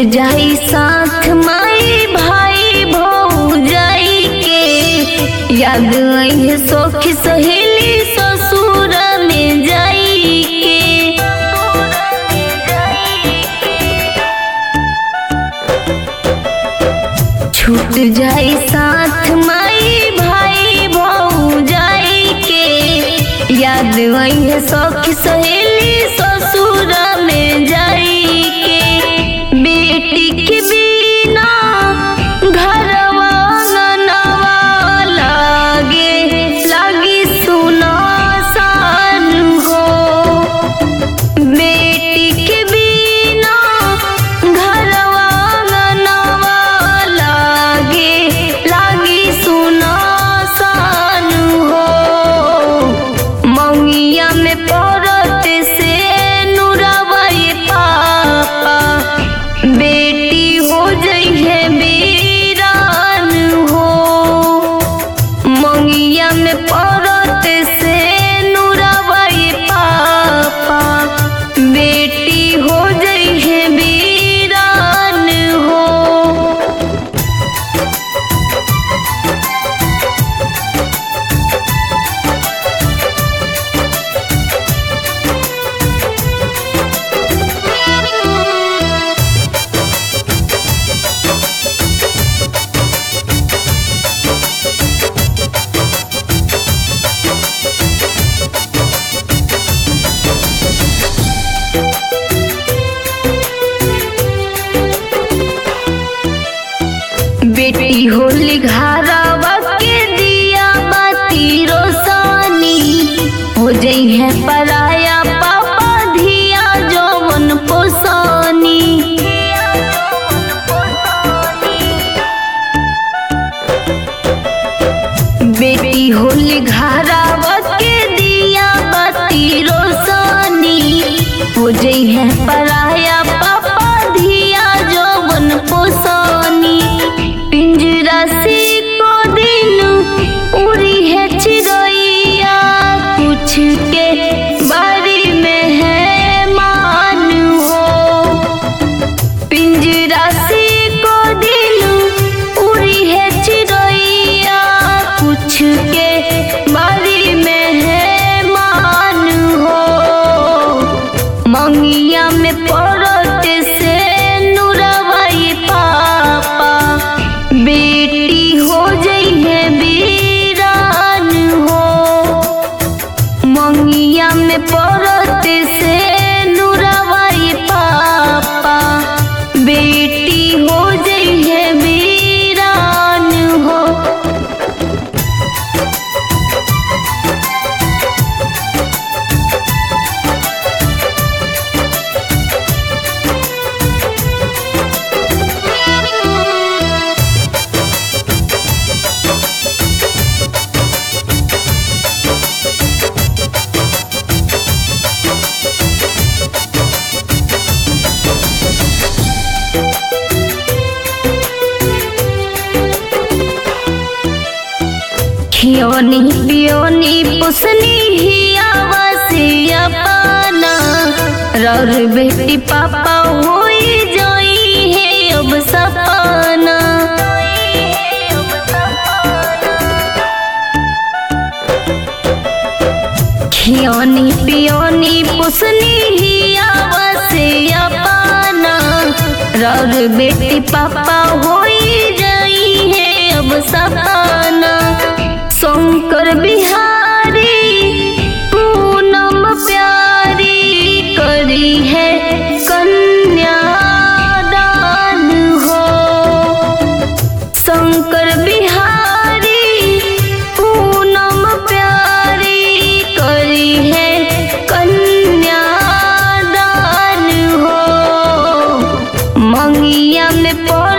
जाई साथ माई भाई भौजाई के याद आई सखी सहेली ससुर में जाई के छूट जाई साथ माई भाई भौजाई के याद आई सखी सहेली ससुर में जाई के बेटी के बिना घरवा ननवा लागे लागी सुना सान हो बेटी के बिना घरवा ननवा लागे लागी सुना सान हो मौनिया में पड़त से नुरवई पापा बेटी हो जइहे बीरान हो मंगिया में पड़त से नुरवई पापा बेटी हो जइहे बीरान हो बेटी होली घरवा के दिया बाती रोसानी हो जई है पराया पापा धिया जौवन पोसानी बेटी होली घरवा के दिया बाती रोसानी हो जई है पराया पापा धिया जौवन पोसानी पिंजरा से को दिन उड़ी है चिड़ैया कुछ के बारी में है मान हो पिंजरा से को दिल उड़ी है चिड़ैया कुछ के बारी में है मान हो मंगिया में पड़त से नुरवई पापा बेटी हो जइहे बीरान हो मंगिया में पड़त से नुरवई पापा बेटी हो जइहे बीरान हो खियोनी पियोनी पुसनी हिया वसिया पाना रौर बेटी पापा होई जोई है अब सपना खियोनी पियोनी पुसनी हिया वसिया पाना रौर बेटी पापा होई जाई है अब सपना शंकर बिहारी पूनम प्यारी करी है कन्यादान हो शंकर बिहारी पूनम प्यारी करी है कन्यादान हो मंगिया में पड़